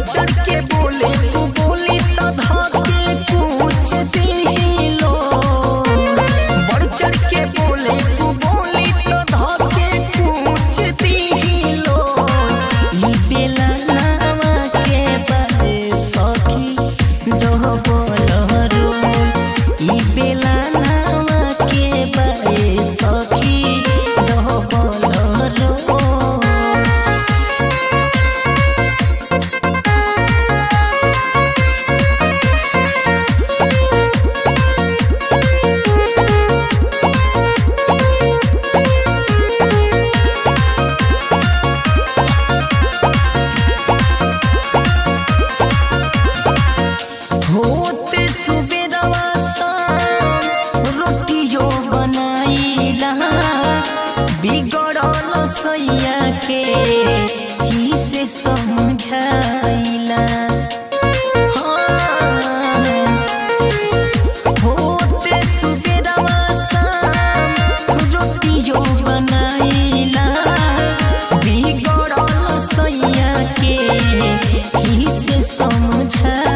चढ़ के बोले तू बोली तो धके पूछ दिलो बढ़ चढ़ के बोले तू बोली तो धके पूछ दिलो ई बेला नावा के बारे सखी दोह बोलरो ई बेला नावा के बारे सखी दोह बोलरो होते सुबेरवा शाम रोटियो बनाइला बिगड़ल सैया के ही से समझाइला हाँ। होते सुबेरवा शाम रोटियो बनाइला बिगड़ल सैया के ही से समझाइला